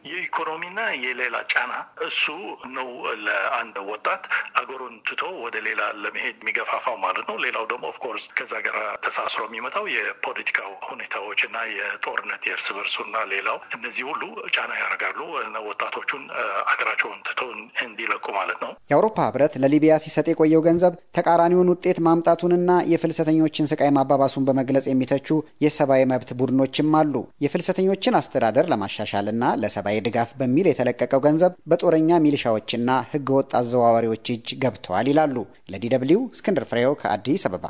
የኢኮኖሚና የሌላ ጫና እሱ ነው ለአንድ ወጣት አገሩን ትቶ ወደ ሌላ ለመሄድ የሚገፋፋው ማለት ነው። ሌላው ደግሞ ኦፍኮርስ ከዛ ጋር ተሳስሮ የሚመጣው የፖለቲካው ሁኔታዎች እና የጦርነት የእርስ በርሱና ሌላው እነዚህ ሁሉ ጫና ያደርጋሉ ወጣቶቹን አገራቸውን ትቶ እንዲለቁ ማለት ነው። የአውሮፓ ህብረት ለሊቢያ ሲሰጥ የቆየው ገንዘብ ተቃራኒውን ውጤት ማምጣቱንና የፍልሰተኞችን ስቃይ ማባባሱን በመግለጽ የሚተቹ የሰብአዊ መብት ቡድኖችም አሉ። የፍልሰተኞችን አስተዳደር ለማሻሻልና ለሰብአዊ ድጋፍ በሚል የተለቀቀው ገንዘብ በጦረኛ ሚሊሻዎችና ህገወጥ አዘዋዋሪዎች እጅ ገብተዋል ይላሉ። ለዲ ደብልዩ እስክንድር ፍሬው ከአዲስ አበባ።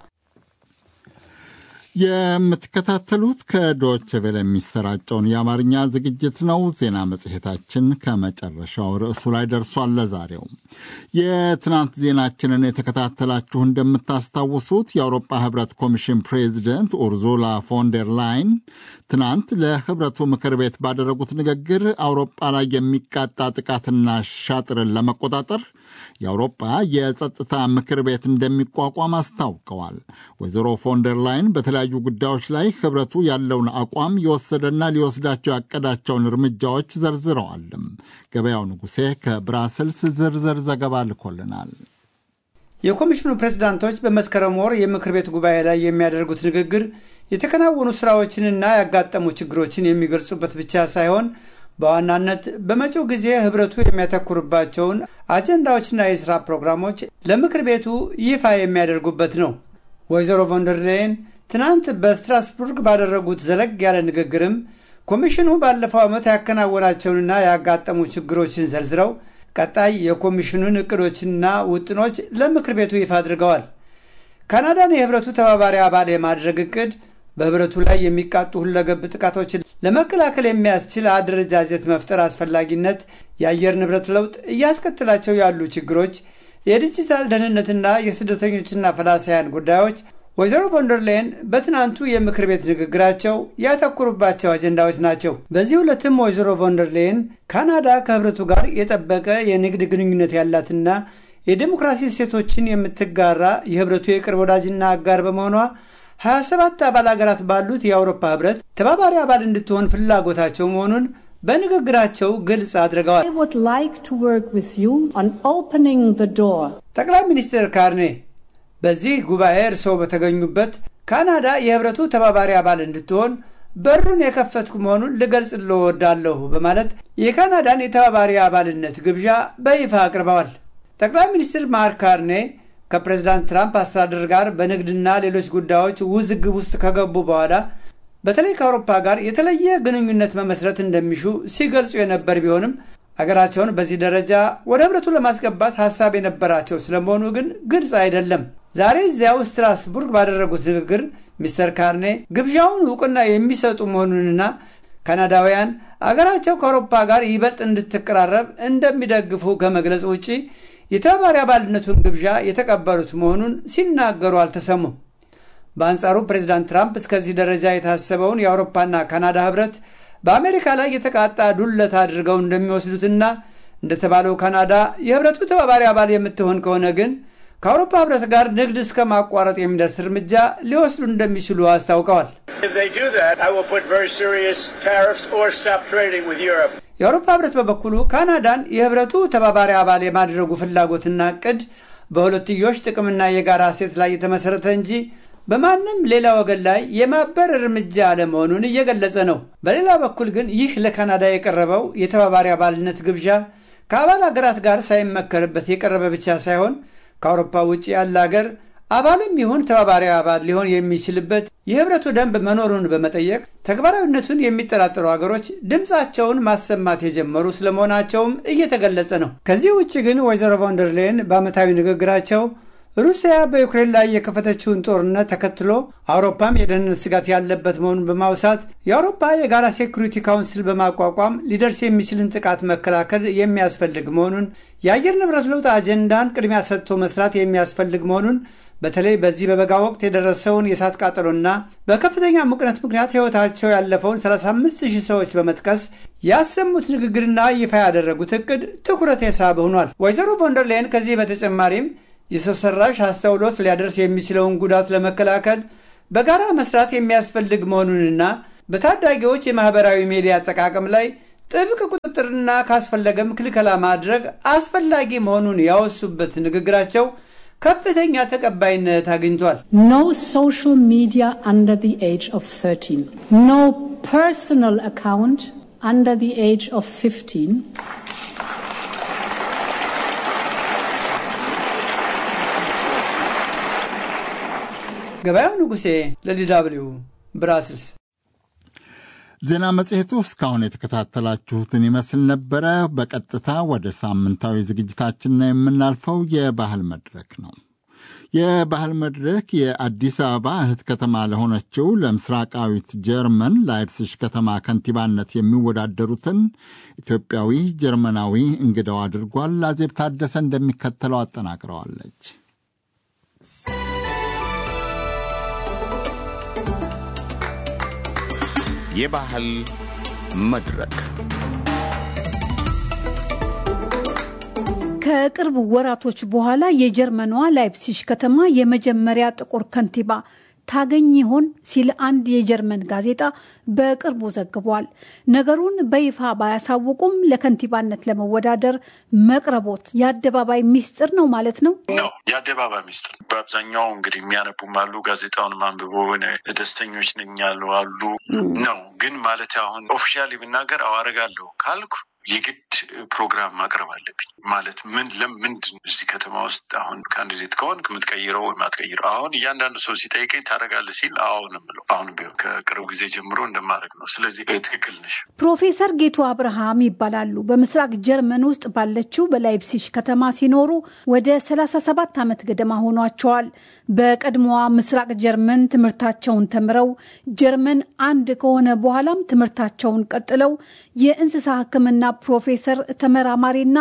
የምትከታተሉት ከዶች ቬለ የሚሰራጨውን የአማርኛ ዝግጅት ነው። ዜና መጽሔታችን ከመጨረሻው ርዕሱ ላይ ደርሷል። ለዛሬው የትናንት ዜናችንን የተከታተላችሁ እንደምታስታውሱት የአውሮፓ ህብረት ኮሚሽን ፕሬዚደንት ኡርዙላ ፎንደር ላይን ትናንት ለህብረቱ ምክር ቤት ባደረጉት ንግግር አውሮፓ ላይ የሚቃጣ ጥቃትና ሻጥርን ለመቆጣጠር የአውሮፓ የጸጥታ ምክር ቤት እንደሚቋቋም አስታውቀዋል። ወይዘሮ ፎንደር ላይን በተለያዩ ጉዳዮች ላይ ህብረቱ ያለውን አቋም የወሰደና ሊወስዳቸው ያቀዳቸውን እርምጃዎች ዘርዝረዋልም። ገበያው ንጉሴ ከብራስልስ ዝርዝር ዘገባ ልኮልናል። የኮሚሽኑ ፕሬዝዳንቶች በመስከረም ወር የምክር ቤት ጉባኤ ላይ የሚያደርጉት ንግግር የተከናወኑ ስራዎችንና ያጋጠሙ ችግሮችን የሚገልጹበት ብቻ ሳይሆን በዋናነት በመጪው ጊዜ ህብረቱ የሚያተኩርባቸውን አጀንዳዎችና የሥራ ፕሮግራሞች ለምክር ቤቱ ይፋ የሚያደርጉበት ነው። ወይዘሮ ቮንደርሌን ትናንት በስትራስቡርግ ባደረጉት ዘለግ ያለ ንግግርም ኮሚሽኑ ባለፈው ዓመት ያከናወናቸውንና ያጋጠሙ ችግሮችን ዘርዝረው ቀጣይ የኮሚሽኑን እቅዶችና ውጥኖች ለምክር ቤቱ ይፋ አድርገዋል። ካናዳን የህብረቱ ተባባሪ አባል የማድረግ እቅድ በህብረቱ ላይ የሚቃጡ ሁለገብ ጥቃቶችን ለመከላከል የሚያስችል አደረጃጀት መፍጠር አስፈላጊነት፣ የአየር ንብረት ለውጥ እያስከትላቸው ያሉ ችግሮች፣ የዲጂታል ደህንነትና የስደተኞችና ፈላሳያን ጉዳዮች ወይዘሮ ቮንደርሌን በትናንቱ የምክር ቤት ንግግራቸው ያተኩሩባቸው አጀንዳዎች ናቸው። በዚህ ዕለትም ወይዘሮ ቮንደርሌን ካናዳ ከህብረቱ ጋር የጠበቀ የንግድ ግንኙነት ያላትና የዴሞክራሲ እሴቶችን የምትጋራ የህብረቱ የቅርብ ወዳጅና አጋር በመሆኗ 27 አባል አገራት ባሉት የአውሮፓ ህብረት ተባባሪ አባል እንድትሆን ፍላጎታቸው መሆኑን በንግግራቸው ግልጽ አድርገዋል። ጠቅላይ ሚኒስትር ካርኔ በዚህ ጉባኤ እርስዎ በተገኙበት ካናዳ የህብረቱ ተባባሪ አባል እንድትሆን በሩን የከፈትኩ መሆኑን ልገልጽልዎ እወዳለሁ በማለት የካናዳን የተባባሪ አባልነት ግብዣ በይፋ አቅርበዋል። ጠቅላይ ሚኒስትር ማርክ ካርኔ ከፕሬዝዳንት ትራምፕ አስተዳደር ጋር በንግድና ሌሎች ጉዳዮች ውዝግብ ውስጥ ከገቡ በኋላ በተለይ ከአውሮፓ ጋር የተለየ ግንኙነት መመስረት እንደሚሹ ሲገልጹ የነበር ቢሆንም አገራቸውን በዚህ ደረጃ ወደ ህብረቱ ለማስገባት ሀሳብ የነበራቸው ስለመሆኑ ግን ግልጽ አይደለም። ዛሬ እዚያው ስትራስቡርግ ባደረጉት ንግግር ሚስተር ካርኔ ግብዣውን እውቅና የሚሰጡ መሆኑንና ካናዳውያን አገራቸው ከአውሮፓ ጋር ይበልጥ እንድትቀራረብ እንደሚደግፉ ከመግለጽ ውጪ የተባባሪ አባልነቱን ግብዣ የተቀበሉት መሆኑን ሲናገሩ አልተሰሙም። በአንጻሩ ፕሬዚዳንት ትራምፕ እስከዚህ ደረጃ የታሰበውን የአውሮፓና ካናዳ ህብረት በአሜሪካ ላይ የተቃጣ ዱለት አድርገው እንደሚወስዱትና እንደተባለው ካናዳ የህብረቱ ተባባሪ አባል የምትሆን ከሆነ ግን ከአውሮፓ ህብረት ጋር ንግድ እስከ ማቋረጥ የሚደርስ እርምጃ ሊወስዱ እንደሚችሉ አስታውቀዋል። የአውሮፓ ህብረት በበኩሉ ካናዳን የህብረቱ ተባባሪ አባል የማድረጉ ፍላጎትና እቅድ በሁለትዮሽ ጥቅምና የጋራ እሴት ላይ የተመሠረተ እንጂ በማንም ሌላ ወገን ላይ የማበር እርምጃ አለመሆኑን እየገለጸ ነው። በሌላ በኩል ግን ይህ ለካናዳ የቀረበው የተባባሪ አባልነት ግብዣ ከአባል ሀገራት ጋር ሳይመከርበት የቀረበ ብቻ ሳይሆን ከአውሮፓ ውጭ ያለ ሀገር አባልም ይሁን ተባባሪ አባል ሊሆን የሚችልበት የህብረቱ ደንብ መኖሩን በመጠየቅ ተግባራዊነቱን የሚጠራጠሩ ሀገሮች ድምፃቸውን ማሰማት የጀመሩ ስለመሆናቸውም እየተገለጸ ነው። ከዚህ ውጭ ግን ወይዘሮ ቮንደርሌን በዓመታዊ ንግግራቸው ሩሲያ በዩክሬን ላይ የከፈተችውን ጦርነት ተከትሎ አውሮፓም የደህንነት ስጋት ያለበት መሆኑን በማውሳት የአውሮፓ የጋራ ሴኩሪቲ ካውንስል በማቋቋም ሊደርስ የሚችልን ጥቃት መከላከል የሚያስፈልግ መሆኑን፣ የአየር ንብረት ለውጥ አጀንዳን ቅድሚያ ሰጥቶ መስራት የሚያስፈልግ መሆኑን በተለይ በዚህ በበጋ ወቅት የደረሰውን የእሳት ቃጠሎና በከፍተኛ ሙቅነት ምክንያት ሕይወታቸው ያለፈውን 35 ሺህ ሰዎች በመጥቀስ ያሰሙት ንግግርና ይፋ ያደረጉት እቅድ ትኩረት የሳበ ሆኗል። ወይዘሮ ቮንደርላይን ከዚህ በተጨማሪም የሰው ሰራሽ አስተውሎት ሊያደርስ የሚችለውን ጉዳት ለመከላከል በጋራ መስራት የሚያስፈልግ መሆኑንና በታዳጊዎች የማህበራዊ ሚዲያ አጠቃቀም ላይ ጥብቅ ቁጥጥርና ካስፈለገም ክልከላ ማድረግ አስፈላጊ መሆኑን ያወሱበት ንግግራቸው ከፍተኛ ተቀባይነት አግኝቷል። No social media under the age of 13. No personal account under the age of 15. ገበያው ንጉሴ ለዲዳብሊው ብራስልስ። ዜና መጽሔቱ እስካሁን የተከታተላችሁትን ይመስል ነበረ። በቀጥታ ወደ ሳምንታዊ ዝግጅታችን ነው የምናልፈው። የባህል መድረክ ነው። የባህል መድረክ የአዲስ አበባ እህት ከተማ ለሆነችው ለምስራቃዊት ጀርመን ላይፕሲሽ ከተማ ከንቲባነት የሚወዳደሩትን ኢትዮጵያዊ ጀርመናዊ እንግዳው አድርጓል። አዜብ ታደሰ እንደሚከተለው አጠናቅረዋለች። የባህል መድረክ ከቅርብ ወራቶች በኋላ የጀርመኗ ላይፕሲሽ ከተማ የመጀመሪያ ጥቁር ከንቲባ ታገኝ ይሆን ሲል አንድ የጀርመን ጋዜጣ በቅርቡ ዘግቧል። ነገሩን በይፋ ባያሳውቁም ለከንቲባነት ለመወዳደር መቅረቦት የአደባባይ ሚስጥር ነው ማለት ነው ነው የአደባባይ ሚስጥር። በአብዛኛው እንግዲህ የሚያነቡም አሉ፣ ጋዜጣውን አንብቦ ደስተኞች ነኝ ያሉ አሉ ነው። ግን ማለት አሁን ኦፊሻሊ ብናገር አዋረጋለሁ ካልኩ የግድ ፕሮግራም ማቅረብ አለብኝ። ማለት ምን ለምንድን እዚህ ከተማ ውስጥ አሁን ካንዲዴት ከሆንክ የምትቀይረው ወይም አትቀይረው። አሁን እያንዳንዱ ሰው ሲጠይቀኝ ታደርጋለህ ሲል አዎ ነው የምለው። አሁንም ቢሆን ከቅርብ ጊዜ ጀምሮ እንደማድረግ ነው። ስለዚህ ትክክል ነሽ። ፕሮፌሰር ጌቱ አብርሃም ይባላሉ። በምስራቅ ጀርመን ውስጥ ባለችው በላይፕሲሽ ከተማ ሲኖሩ ወደ 37 ዓመት ገደማ ሆኗቸዋል። በቀድሞዋ ምስራቅ ጀርመን ትምህርታቸውን ተምረው ጀርመን አንድ ከሆነ በኋላም ትምህርታቸውን ቀጥለው የእንስሳ ሕክምና ፕሮፌሰር ተመራማሪና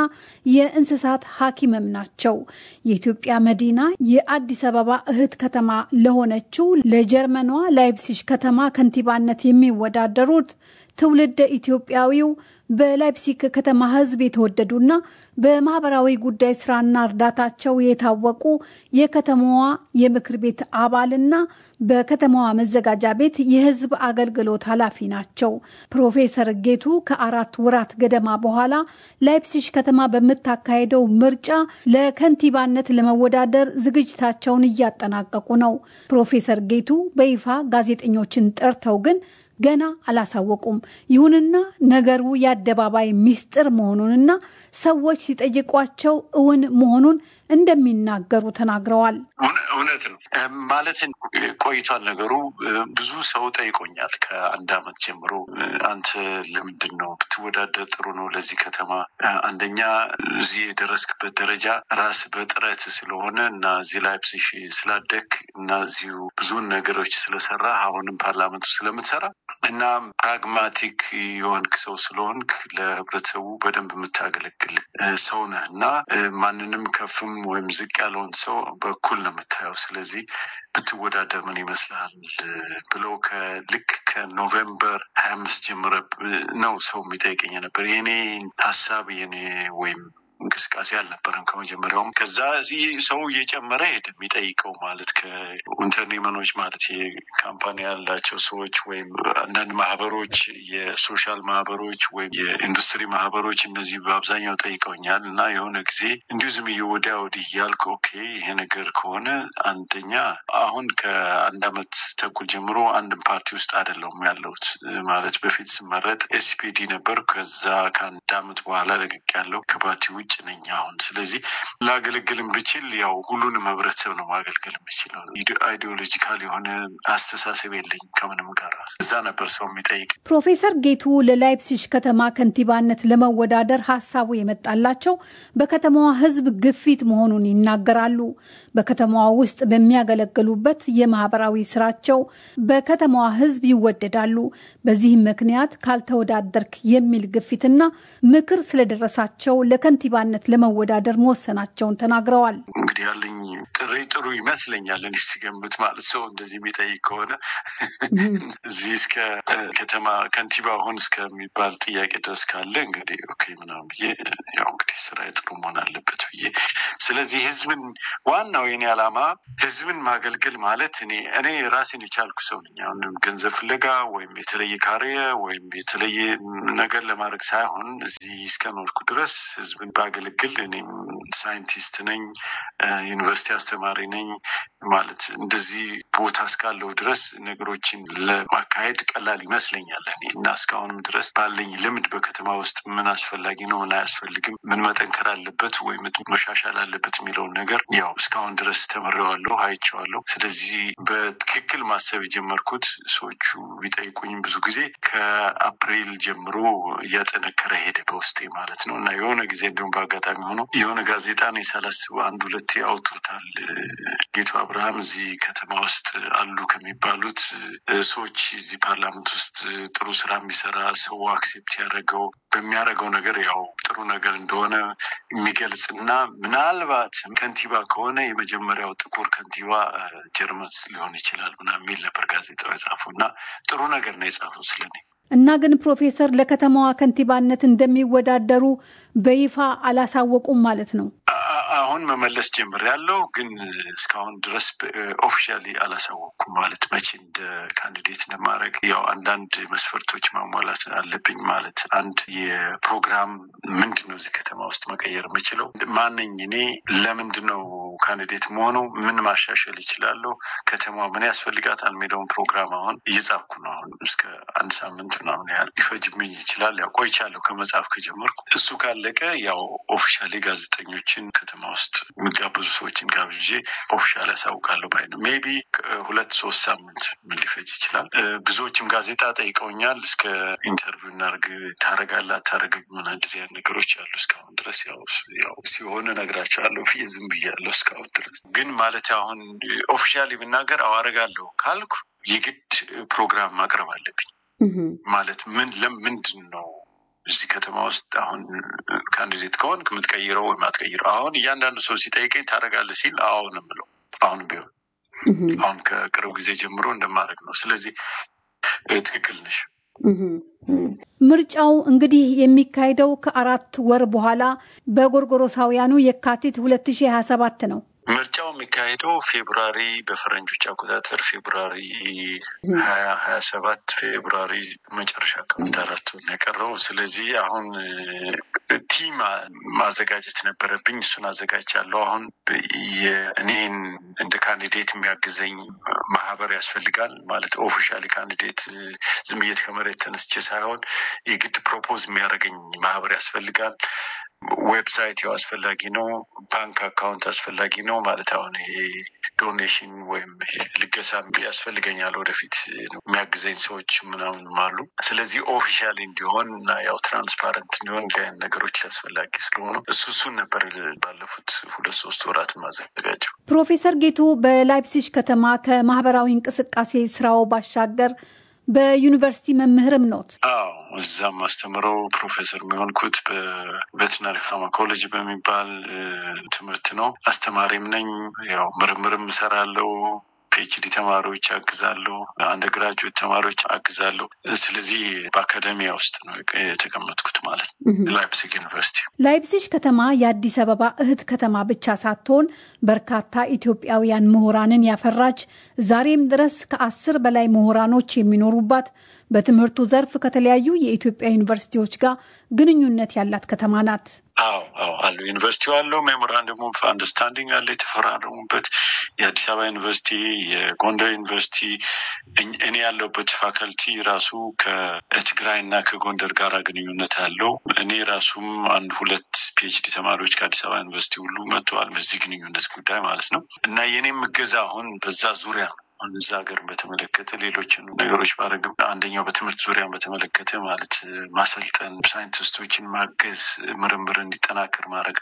የእንስሳት ሐኪምም ናቸው። የኢትዮጵያ መዲና የአዲስ አበባ እህት ከተማ ለሆነችው ለጀርመኗ ላይፕሲሽ ከተማ ከንቲባነት የሚወዳደሩት ትውልደ ኢትዮጵያዊው በላይፕሲክ ከተማ ሕዝብ የተወደዱና በማህበራዊ ጉዳይ ስራና እርዳታቸው የታወቁ የከተማዋ የምክር ቤት አባልና በከተማዋ መዘጋጃ ቤት የሕዝብ አገልግሎት ኃላፊ ናቸው። ፕሮፌሰር ጌቱ ከአራት ወራት ገደማ በኋላ ላይፕሲሽ ከተማ በምታካሄደው ምርጫ ለከንቲባነት ለመወዳደር ዝግጅታቸውን እያጠናቀቁ ነው። ፕሮፌሰር ጌቱ በይፋ ጋዜጠኞችን ጠርተው ግን ገና አላሳወቁም። ይሁንና ነገሩ የአደባባይ ሚስጥር መሆኑንና ሰዎች ሲጠይቋቸው እውን መሆኑን እንደሚናገሩ ተናግረዋል። እውነት ነው ማለት ቆይቷል ነገሩ። ብዙ ሰው ጠይቆኛል ከአንድ ዓመት ጀምሮ አንተ ለምንድን ነው ብትወዳደር ጥሩ ነው ለዚህ ከተማ። አንደኛ እዚህ የደረስክበት ደረጃ ራስ በጥረት ስለሆነ እና እዚህ ላይፕሲሽ ስላደግ እና እዚሁ ብዙን ነገሮች ስለሰራ አሁንም ፓርላመንቱ ስለምትሰራ እና ፕራግማቲክ የሆንክ ሰው ስለሆንክ ለህብረተሰቡ በደንብ የምታገለግል ሰው ነህ እና ማንንም ከፍም ወይም ዝቅ ያለውን ሰው በኩል ነው የምታየው። ስለዚህ ብትወዳደር ምን ይመስልሃል ብለው ከልክ ከኖቬምበር ሀያ አምስት ጀምረ ነው ሰው የሚጠይቀኝ ነበር። የኔ ሀሳብ የኔ ወይም እንቅስቃሴ አልነበረም ከመጀመሪያውም። ከዛ ሰው እየጨመረ ሄደ የሚጠይቀው ማለት ከኢንተርኔመኖች ማለት የካምፓኒ ያላቸው ሰዎች ወይም አንዳንድ ማህበሮች፣ የሶሻል ማህበሮች ወይም የኢንዱስትሪ ማህበሮች እነዚህ በአብዛኛው ጠይቀውኛል እና የሆነ ጊዜ እንዲሁ ዝም ወዲያ ወዲህ እያልኩ ኦኬ ይሄ ነገር ከሆነ አንደኛ አሁን ከአንድ አመት ተኩል ጀምሮ አንድም ፓርቲ ውስጥ አይደለሁም ያለሁት ማለት በፊት ስመረጥ ኤስፒዲ ነበር። ከዛ ከአንድ አመት በኋላ ለቅቅ ያለው ከፓርቲ ውጭ ነኝ አሁን። ስለዚህ ላገለግልም ብችል ያው ሁሉንም ህብረተሰብ ነው ማገልገል የምችለው። አይዲዮሎጂካል የሆነ አስተሳሰብ የለኝ ከምንም ጋር። እዛ ነበር ሰው የሚጠይቅ። ፕሮፌሰር ጌቱ ለላይፕሲሽ ከተማ ከንቲባነት ለመወዳደር ሀሳቡ የመጣላቸው በከተማዋ ህዝብ ግፊት መሆኑን ይናገራሉ። በከተማዋ ውስጥ በሚያገለግሉበት የማህበራዊ ስራቸው በከተማዋ ህዝብ ይወደዳሉ። በዚህም ምክንያት ካልተወዳደርክ የሚል ግፊትና ምክር ስለደረሳቸው ለከንቲባ ከንቲባነት ለመወዳደር መወሰናቸውን ተናግረዋል። እንግዲህ ያለኝ ጥሪ ጥሩ ይመስለኛል። እኔ ሲገምት ማለት ሰው እንደዚህ የሚጠይቅ ከሆነ እዚህ እስከ ከተማ ከንቲባ ሁን እስከሚባል ጥያቄ ድረስ ካለ እንግዲህ ኦኬ ምናምን ብዬ ያው እንግዲህ ስራ ጥሩ መሆን አለበት ብዬ ስለዚህ ህዝብን ዋናው የኔ ዓላማ ህዝብን ማገልገል ማለት እኔ እኔ ራሴን የቻልኩ ሰው ነኝ። አሁን ገንዘብ ፍለጋ ወይም የተለየ ካሪየ ወይም የተለየ ነገር ለማድረግ ሳይሆን እዚህ እስከኖርኩ ድረስ ህዝብን ባገለግል እኔም ሳይንቲስት ነኝ፣ ዩኒቨርሲቲ አስተማሪ ነኝ። ማለት እንደዚህ ቦታ እስካለው ድረስ ነገሮችን ለማካሄድ ቀላል ይመስለኛል እኔ እና እስካሁንም ድረስ ባለኝ ልምድ በከተማ ውስጥ ምን አስፈላጊ ነው፣ ምን አያስፈልግም፣ ምን መጠንከር አለበት ወይም መሻሻል አለበት የሚለውን ነገር ያው እስካሁን ድረስ ተምሬዋለሁ፣ አይቼዋለሁ። ስለዚህ በትክክል ማሰብ የጀመርኩት ሰዎቹ ቢጠይቁኝም ብዙ ጊዜ ከአፕሪል ጀምሮ እያጠነከረ ሄደ በውስጤ ማለት ነው እና የሆነ ጊዜ እንዲሁም በአጋጣሚ ሆኖ የሆነ ጋዜጣ ነው ሳላስበው አንድ ሁለቴ አውጥቶታል። ጌቱ አብርሃም እዚህ ከተማ ውስጥ አሉ ከሚባሉት ሰዎች እዚህ ፓርላመንት ውስጥ ጥሩ ስራ የሚሰራ ሰው አክሴፕት ያደረገው በሚያደርገው ነገር ያው ጥሩ ነገር እንደሆነ የሚገልጽ እና ምናልባት ከንቲባ ከሆነ የመጀመሪያው ጥቁር ከንቲባ ጀርመን ሊሆን ይችላል ምናምን የሚል ነበር ጋዜጣው የጻፈው እና ጥሩ ነገር ነው የጻፈው ስለኔ። እና ግን ፕሮፌሰር ለከተማዋ ከንቲባነት እንደሚወዳደሩ በይፋ አላሳወቁም ማለት ነው? አሁን መመለስ ጀምሬያለሁ፣ ግን እስካሁን ድረስ ኦፊሻሊ አላሳወቅኩም። ማለት መቼ እንደ ካንዲዴት እንደማድረግ ያው አንዳንድ መስፈርቶች ማሟላት አለብኝ። ማለት አንድ የፕሮግራም ምንድን ነው እዚህ ከተማ ውስጥ መቀየር የምችለው ማነኝ እኔ፣ ለምንድን ነው ካንዲዴት መሆነው፣ ምን ማሻሸል ይችላለሁ፣ ከተማ ምን ያስፈልጋታል የሚለውን ፕሮግራም አሁን እየጻፍኩ ነው። አሁን እስከ አንድ ሳምንት ምናምን ያህል ሊፈጅብኝ ይችላል። ያው ቆይቻለሁ ከመጽሐፍ ከጀመርኩ። እሱ ካለቀ ያው ኦፊሻሊ ጋዜጠኞችን ከተማ ውስጥ የሚጋብዙ ሰዎችን ጋብዤ ኦፊሻል ያሳውቃለሁ ባይ ነው። ሜይ ቢ ሁለት ሶስት ሳምንት ምን ሊፈጅ ይችላል። ብዙዎችም ጋዜጣ ጠይቀውኛል። እስከ ኢንተርቪው እናድርግ ታረጋለህ አታረግም ምን እንደዚህ አይነት ነገሮች አሉ። እስካሁን ድረስ ያው ያው ሲሆን እነግራቸዋለሁ ብዬ ዝም ብያለሁ እስካሁን ድረስ ግን ማለት አሁን ኦፊሻሊ ብናገር አዋረጋለሁ ካልኩ የግድ ፕሮግራም ማቅረብ አለብኝ። ማለት ምን ለምንድን ነው እዚህ ከተማ ውስጥ አሁን ካንዲዴት ከሆን የምትቀይረው ወይም አትቀይረው? አሁን እያንዳንዱ ሰው ሲጠይቀኝ ታደርጋለህ ሲል አዎ ነው የምለው። አሁን ቢሆን አሁን ከቅርብ ጊዜ ጀምሮ እንደማድረግ ነው። ስለዚህ ትክክል ነሽ። ምርጫው እንግዲህ የሚካሄደው ከአራት ወር በኋላ በጎርጎሮሳውያኑ የካቲት 2027 ነው። ምርጫው የሚካሄደው ፌብሩዋሪ በፈረንጆች አቆጣጠር ፌብሩዋሪ ሀያ ሀያ ሰባት ፌብሩዋሪ መጨረሻ አካባቢ አራት የቀረው። ስለዚህ አሁን ቲም ማዘጋጀት ነበረብኝ። እሱን አዘጋጅቻለሁ። አሁን እኔን እንደ ካንዲዴት የሚያግዘኝ ማህበር ያስፈልጋል። ማለት ኦፊሻሊ ካንዲዴት ዝም ብዬ ከመሬት ተነስቼ ሳይሆን የግድ ፕሮፖዝ የሚያደርገኝ ማህበር ያስፈልጋል። ዌብሳይት ያው አስፈላጊ ነው። ባንክ አካውንት አስፈላጊ ነው። ማለት አሁን ይሄ ዶኔሽን ወይም ልገሳ ያስፈልገኛል። ወደፊት የሚያግዘኝ ሰዎች ምናምን አሉ። ስለዚህ ኦፊሻሊ እንዲሆን እና ያው ትራንስፓረንት እንዲሆን እንዲህ አይነት ነገሮች አስፈላጊ ስለሆኑ እሱ እሱን ነበር ባለፉት ሁለት ሶስት ወራት ማዘጋጀው። ፕሮፌሰር ጌቱ በላይፕሲሽ ከተማ ከማህበራዊ እንቅስቃሴ ስራው ባሻገር በዩኒቨርሲቲ መምህርም ኖት? አዎ እዛም አስተምረው ፕሮፌሰር የሚሆንኩት በቬትናሪ ፋርማኮሎጂ በሚባል ትምህርት ነው። አስተማሪም ነኝ። ያው ምርምርም እሰራለሁ። ፒኤችዲ ተማሪዎች አግዛለሁ። አንደር ግራጁዌት ተማሪዎች አግዛለሁ። ስለዚህ በአካደሚያ ውስጥ ነው የተቀመጥኩት ማለት ነው። ላይፕሲግ ዩኒቨርሲቲ። ላይፕሲሽ ከተማ የአዲስ አበባ እህት ከተማ ብቻ ሳትሆን በርካታ ኢትዮጵያውያን ምሁራንን ያፈራች ዛሬም ድረስ ከአስር በላይ ምሁራኖች የሚኖሩባት በትምህርቱ ዘርፍ ከተለያዩ የኢትዮጵያ ዩኒቨርሲቲዎች ጋር ግንኙነት ያላት ከተማ ናት። አዎ አዎ አሉ ዩኒቨርሲቲው አለው ሜሞራንደም ኦፍ አንደርስታንዲንግ አለ የተፈራረሙበት የአዲስ አበባ ዩኒቨርሲቲ የጎንደር ዩኒቨርሲቲ እኔ ያለሁበት ፋካልቲ ራሱ ከትግራይ እና ከጎንደር ጋር ግንኙነት አለው እኔ ራሱም አንድ ሁለት ፒኤችዲ ተማሪዎች ከአዲስ አበባ ዩኒቨርሲቲ ሁሉ መጥተዋል በዚህ ግንኙነት ጉዳይ ማለት ነው እና የኔም እገዛ አሁን በዛ ዙሪያ ነው አሁን እዛ ሀገር በተመለከተ ሌሎችን ነገሮች ባረግም አንደኛው በትምህርት ዙሪያን በተመለከተ ማለት ማሰልጠን፣ ሳይንቲስቶችን ማገዝ፣ ምርምር እንዲጠናከር ማድረግ ነው።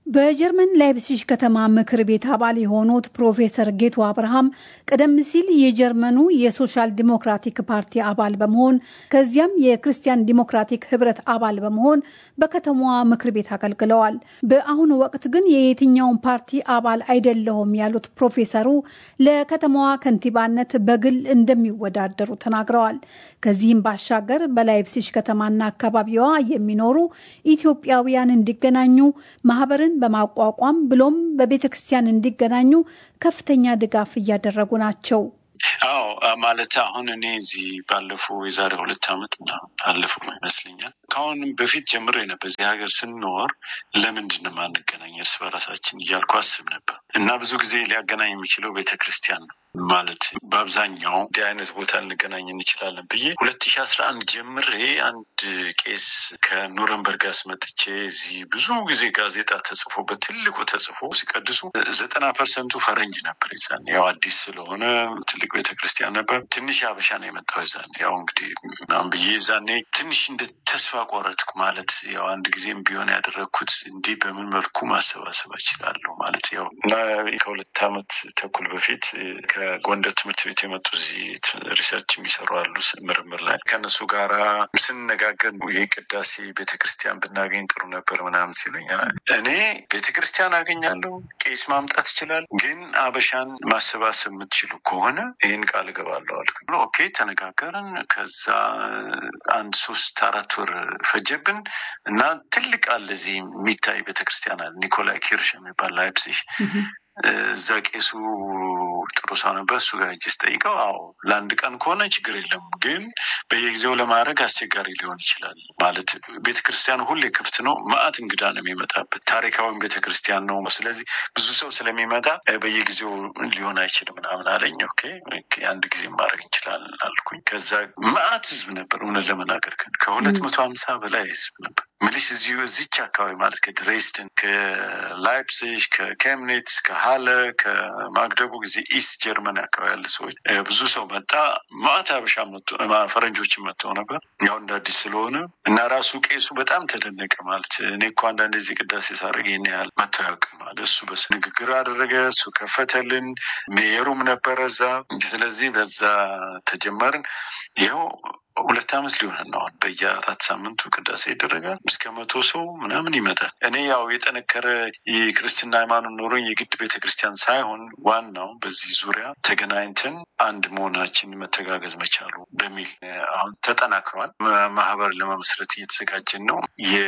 በጀርመን ላይፕሲሽ ከተማ ምክር ቤት አባል የሆኑት ፕሮፌሰር ጌቱ አብርሃም ቀደም ሲል የጀርመኑ የሶሻል ዲሞክራቲክ ፓርቲ አባል በመሆን ከዚያም የክርስቲያን ዲሞክራቲክ ህብረት አባል በመሆን በከተማዋ ምክር ቤት አገልግለዋል። በአሁኑ ወቅት ግን የየትኛውን ፓርቲ አባል አይደለሁም ያሉት ፕሮፌሰሩ ለከተማዋ ከንቲባነት በግል እንደሚወዳደሩ ተናግረዋል። ከዚህም ባሻገር በላይፕሲሽ ከተማና አካባቢዋ የሚኖሩ ኢትዮጵያውያን እንዲገናኙ ማህበርን በማቋቋም ብሎም በቤተ ክርስቲያን እንዲገናኙ ከፍተኛ ድጋፍ እያደረጉ ናቸው። አዎ ማለት አሁን እኔ እዚህ ባለፈው የዛሬ ሁለት ዓመት ምናምን ባለፈው ይመስለኛል ከአሁንም በፊት ጀምሬ ነበር እዚህ ሀገር ስንኖር ለምንድን ነው የማንገናኝ እርስ በራሳችን እያልኩ አስብ ነበር እና ብዙ ጊዜ ሊያገናኝ የሚችለው ቤተ ክርስቲያን ነው ማለት በአብዛኛው እንዲህ አይነት ቦታ ልንገናኝ እንችላለን ብዬ ሁለት ሺ አስራ አንድ ጀምሬ አንድ ቄስ ከኑረንበርግ አስመጥቼ እዚህ ብዙ ጊዜ ጋዜጣ ተጽፎበት ትልቁ ተጽፎ ሲቀድሱ ዘጠና ፐርሰንቱ ፈረንጅ ነበር። ይዛን ያው አዲስ ስለሆነ ትልቅ ቤተክርስቲያን ነበር። ትንሽ አበሻ ነው የመጣው ይዛን ያው እንግዲህ ምናምን ብዬ ዛኔ ትንሽ እንደ ተስፋ ቆረጥኩ። ማለት ያው አንድ ጊዜም ቢሆን ያደረግኩት እንዲህ በምን መልኩ ማሰባሰብ እችላለሁ ማለት ያው እና ከሁለት ዓመት ተኩል በፊት ከጎንደር ትምህርት ቤት የመጡ እዚህ ሪሰርች የሚሰሩ አሉ ምርምር ላይ ከእነሱ ጋራ ስንነጋገር ይህ ቅዳሴ ቤተክርስቲያን ብናገኝ ጥሩ ነበር ምናምን ሲሉኝ እኔ ቤተክርስቲያን አገኛለሁ፣ ቄስ ማምጣት ይችላል፣ ግን አበሻን ማሰባሰብ የምትችሉ ከሆነ ይህን ቃል እገባለሁ አልኩ። ኦኬ ተነጋገርን። ከዛ አንድ ሶስት አራት ወር ፈጀብን እና ትልቅ አለ እዚህ የሚታይ ቤተክርስቲያን አለ ኒኮላይ ኪርሽ የሚባል ላይፕሲሽ እዛ ቄሱ ጥሩ ሰው ነበር። እሱ ጋር ሄጄ ስጠይቀው አዎ ለአንድ ቀን ከሆነ ችግር የለም፣ ግን በየጊዜው ለማድረግ አስቸጋሪ ሊሆን ይችላል። ማለት ቤተክርስቲያኑ ሁሌ ክፍት ነው፣ ማአት እንግዳ ነው የሚመጣበት። ታሪካዊም ቤተክርስቲያን ነው። ስለዚህ ብዙ ሰው ስለሚመጣ በየጊዜው ሊሆን አይችልም ምናምን አለኝ። ኦኬ አንድ ጊዜ ማድረግ እንችላለን አልኩኝ። ከዛ ማአት ህዝብ ነበር። እውነት ለመናገር ከሁለት መቶ ሀምሳ በላይ ህዝብ ነበር ምልሽ እዚሁ እዚች አካባቢ ማለት ከድሬስደን፣ ከላይፕሲሽ፣ ከኬምኒትስ፣ ከሀለ፣ ከማግደቡግ ጊዜ ኢስት ጀርመን አካባቢ ያለ ሰዎች ብዙ ሰው መጣ። ማዕት አበሻ ፈረንጆችን መጥተው ነበር ያው እንደ አዲስ ስለሆነ እና ራሱ ቄሱ በጣም ተደነቀ። ማለት እኔ እኮ አንዳንድ ዚህ ቅዳሴ ሳደርግ ይህን ያህል መጥቶ ያውቅም ማለት እሱ በስ ንግግር አደረገ። እሱ ከፈተልን። ሜየሩም ነበረ እዛ። ስለዚህ በዛ ተጀመርን ይኸው ሁለት ዓመት ሊሆን ነው። በየአራት ሳምንቱ ቅዳሴ ይደረጋል። እስከ መቶ ሰው ምናምን ይመጣል። እኔ ያው የጠነከረ የክርስትና ሃይማኖት ኖሮኝ የግድ ቤተ ክርስቲያን ሳይሆን ዋናው በዚህ ዙሪያ ተገናኝተን አንድ መሆናችን መተጋገዝ መቻሉ በሚል አሁን ተጠናክሯል። ማህበር ለመመስረት እየተዘጋጀን ነው።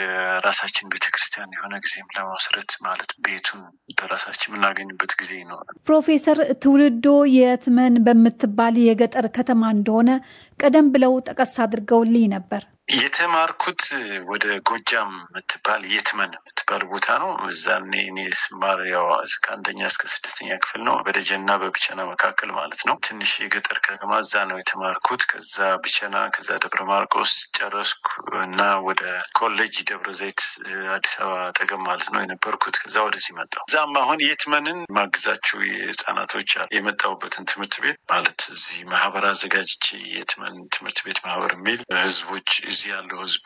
የራሳችን ቤተ ክርስቲያን የሆነ ጊዜም ለመመስረት ማለት ቤቱን በራሳችን የምናገኝበት ጊዜ ነው። ፕሮፌሰር ትውልዶ የትመን በምትባል የገጠር ከተማ እንደሆነ ቀደም ብለው ጠቀስ አድርገውልኝ ነበር። የተማርኩት ወደ ጎጃም የምትባል የትመን የምትባል ቦታ ነው። እዛኔ እኔ ስማር ያው ከአንደኛ እስከ ስድስተኛ ክፍል ነው። በደጀና በብቸና መካከል ማለት ነው። ትንሽ የገጠር ከተማ እዛ ነው የተማርኩት። ከዛ ብቸና፣ ከዛ ደብረ ማርቆስ ጨረስኩ እና ወደ ኮሌጅ ደብረ ዘይት አዲስ አበባ አጠገብ ማለት ነው የነበርኩት። ከዛ ወደዚህ መጣሁ። እዛም አሁን የትመንን ማግዛችሁ የህፃናቶች የመጣሁበትን ትምህርት ቤት ማለት እዚህ ማህበር አዘጋጅቼ የትመን ትምህርት ቤት ማህበር የሚል ህዝቦች እዚህ ያለው ህዝብ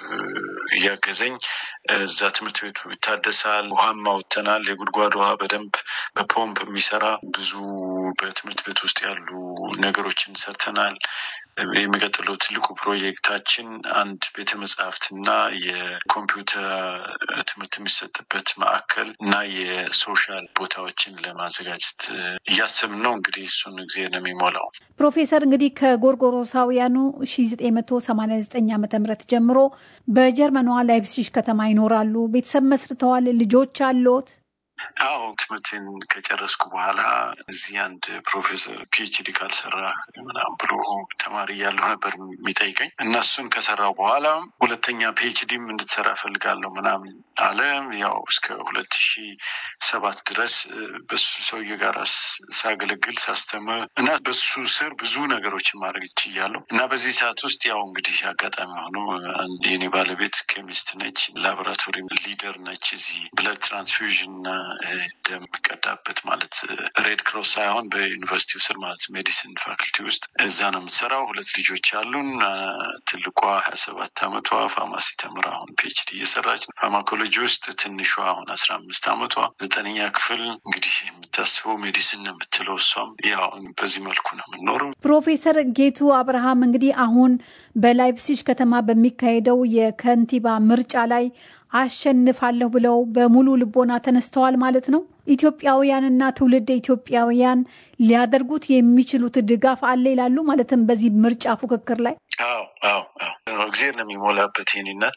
እያገዘኝ እዛ ትምህርት ቤቱ ይታደሳል። ውሃም አውጥተናል። የጉድጓድ ውሃ በደንብ በፖምፕ የሚሰራ ብዙ በትምህርት ቤት ውስጥ ያሉ ነገሮችን ሰርተናል። የሚቀጥለው ትልቁ ፕሮጀክታችን አንድ ቤተ መጽሐፍትና የኮምፒውተር ትምህርት የሚሰጥበት ማዕከል እና የሶሻል ቦታዎችን ለማዘጋጀት እያሰብን ነው። እንግዲህ እሱን ጊዜ ነው የሚሞላው። ፕሮፌሰር እንግዲህ ከጎርጎሮሳውያኑ 1989 ዓ ም ጀምሮ በጀርመኗ ላይፕሲሽ ከተማ ይኖራሉ። ቤተሰብ መስርተዋል። ልጆች አሎት? አዎ ትምህርቴን ከጨረስኩ በኋላ እዚህ አንድ ፕሮፌሰር ፒኤችዲ ካልሰራ ምናምን ብሎ ተማሪ እያለሁ ነበር የሚጠይቀኝ እና እሱን ከሰራው በኋላ ሁለተኛ ፒኤችዲም እንድትሰራ ፈልጋለሁ ምናምን አለ። ያው እስከ ሁለት ሺ ሰባት ድረስ በሱ ሰውዬ ጋር ሳገለግል ሳስተምር እና በሱ ስር ብዙ ነገሮችን ማድረግ ችያለሁ እና በዚህ ሰዓት ውስጥ ያው እንግዲህ አጋጣሚ ሆኖ የኔ ባለቤት ኬሚስት ነች፣ ላቦራቶሪ ሊደር ነች። እዚህ ብለድ ትራንስፊውዥን እና ደም የሚቀዳበት ማለት ሬድ ክሮስ ሳይሆን በዩኒቨርሲቲው ስር ማለት ሜዲሲን ፋክልቲ ውስጥ እዛ ነው የምትሰራው። ሁለት ልጆች ያሉን። ትልቋ ሀያ ሰባት አመቷ ፋርማሲ ተምራ አሁን ፒኤችዲ እየሰራች ነው ፋርማኮሎጂ ውስጥ። ትንሿ አሁን አስራ አምስት አመቷ ዘጠነኛ ክፍል እንግዲህ የምታስበው ሜዲሲን ነው የምትለው እሷም ያው በዚህ መልኩ ነው የምንኖረው። ፕሮፌሰር ጌቱ አብርሃም እንግዲህ አሁን በላይፕሲሽ ከተማ በሚካሄደው የከንቲባ ምርጫ ላይ አሸንፋለሁ ብለው በሙሉ ልቦና ተነስተዋል ማለት ነው። ኢትዮጵያውያንና ትውልድ ኢትዮጵያውያን ሊያደርጉት የሚችሉት ድጋፍ አለ ይላሉ። ማለትም በዚህ ምርጫ ፉክክር ላይ አዎ አዎ አዎ እግዜር ነው የሚሞላበት ይህን እናት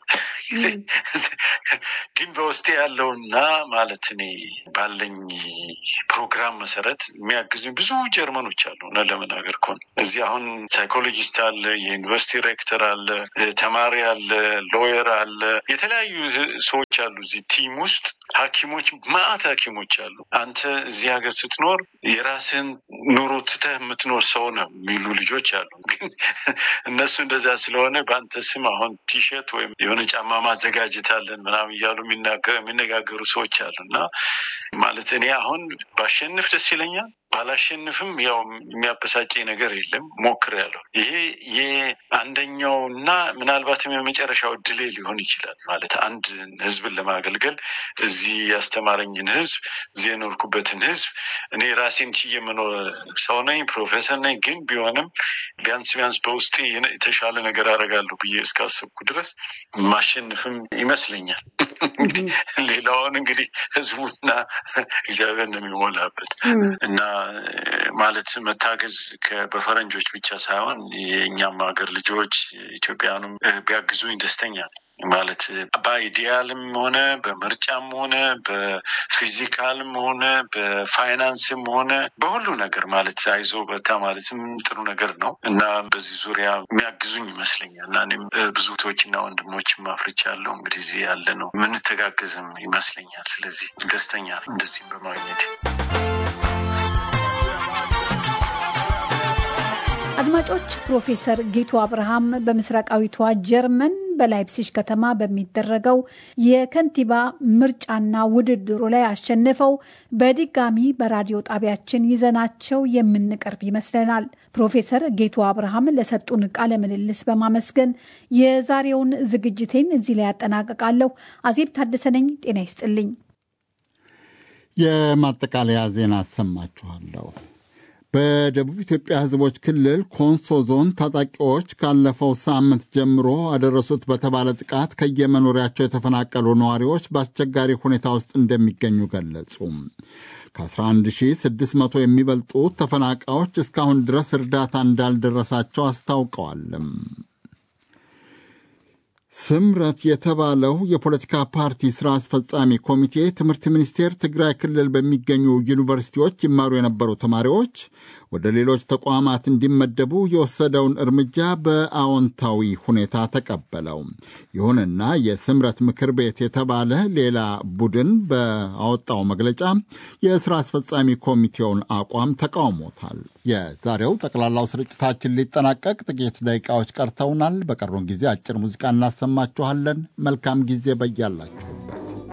ግን በውስጤ ያለውና ማለት እኔ ባለኝ ፕሮግራም መሰረት የሚያግዙኝ ብዙ ጀርመኖች አሉ። እውነት ለመናገር ከሆነ እዚህ አሁን ሳይኮሎጂስት አለ፣ የዩኒቨርሲቲ ሬክተር አለ፣ ተማሪ አለ፣ ሎየር አለ፣ የተለያዩ ሰዎች አሉ እዚህ ቲም ውስጥ ሐኪሞች ማአት ሐኪሞች አሉ። አንተ እዚህ ሀገር ስትኖር የራስህን ኑሮ ትተህ የምትኖር ሰው ነው የሚሉ ልጆች አሉ። ግን እነሱ እንደዛ ስለሆነ በአንተ ስም አሁን ቲሸርት ወይም የሆነ ጫማ ማዘጋጀት አለን ምናምን እያሉ የሚነጋገሩ ሰዎች አሉ እና ማለት እኔ አሁን ባሸንፍ ደስ ይለኛል። ባላሸንፍም ያው የሚያበሳጨኝ ነገር የለም። ሞክሬያለሁ። ይሄ የአንደኛው እና ምናልባትም የመጨረሻው እድሌ ሊሆን ይችላል። ማለት አንድ ህዝብን ለማገልገል እዚህ ያስተማረኝን ህዝብ፣ እዚህ የኖርኩበትን ህዝብ እኔ ራሴን ችዬ የምኖር ሰው ነኝ፣ ፕሮፌሰር ነኝ። ግን ቢሆንም ቢያንስ ቢያንስ በውስጤ የተሻለ ነገር አደርጋለሁ ብዬ እስካሰብኩ ድረስ ማሸንፍም ይመስለኛል። እንግዲህ ሌላውን እንግዲህ ህዝቡና እግዚአብሔር ነው የሚሞላበት እና ማለት መታገዝ በፈረንጆች ብቻ ሳይሆን የእኛም ሀገር ልጆች ኢትዮጵያኑም ቢያግዙኝ ደስተኛ ነኝ። ማለት በአይዲያልም ሆነ በምርጫም ሆነ በፊዚካልም ሆነ በፋይናንስም ሆነ በሁሉ ነገር ማለት አይዞ በታ ማለትም ጥሩ ነገር ነው እና በዚህ ዙሪያ የሚያግዙኝ ይመስለኛል እና እኔም ብዙ እህቶችና ወንድሞችም አፍርቻለሁ። እንግዲህ እዚህ ያለ ነው የምንተጋገዝም ይመስለኛል። ስለዚህ ደስተኛ ነኝ እንደዚህም በማግኘት አድማጮች ፕሮፌሰር ጌቱ አብርሃም በምስራቃዊቷ ጀርመን በላይፕሲሽ ከተማ በሚደረገው የከንቲባ ምርጫና ውድድሩ ላይ አሸንፈው በድጋሚ በራዲዮ ጣቢያችን ይዘናቸው የምንቀርብ ይመስለናል። ፕሮፌሰር ጌቱ አብርሃም ለሰጡን ቃለ ምልልስ በማመስገን የዛሬውን ዝግጅቴን እዚህ ላይ ያጠናቅቃለሁ። አዜብ ታደሰ ነኝ። ጤና ይስጥልኝ። የማጠቃለያ ዜና አሰማችኋለሁ። በደቡብ ኢትዮጵያ ሕዝቦች ክልል ኮንሶ ዞን ታጣቂዎች ካለፈው ሳምንት ጀምሮ አደረሱት በተባለ ጥቃት ከየመኖሪያቸው የተፈናቀሉ ነዋሪዎች በአስቸጋሪ ሁኔታ ውስጥ እንደሚገኙ ገለጹ። ከ11600 የሚበልጡ ተፈናቃዮች እስካሁን ድረስ እርዳታ እንዳልደረሳቸው አስታውቀዋል። ስምረት የተባለው የፖለቲካ ፓርቲ ስራ አስፈጻሚ ኮሚቴ ትምህርት ሚኒስቴር ትግራይ ክልል በሚገኙ ዩኒቨርሲቲዎች ይማሩ የነበሩ ተማሪዎች ወደ ሌሎች ተቋማት እንዲመደቡ የወሰደውን እርምጃ በአዎንታዊ ሁኔታ ተቀበለው። ይሁንና የስምረት ምክር ቤት የተባለ ሌላ ቡድን በአወጣው መግለጫ የስራ አስፈጻሚ ኮሚቴውን አቋም ተቃውሞታል። የዛሬው ጠቅላላው ስርጭታችን ሊጠናቀቅ ጥቂት ደቂቃዎች ቀርተውናል። በቀሩን ጊዜ አጭር ሙዚቃ እናሰማችኋለን። መልካም ጊዜ በያላችሁበት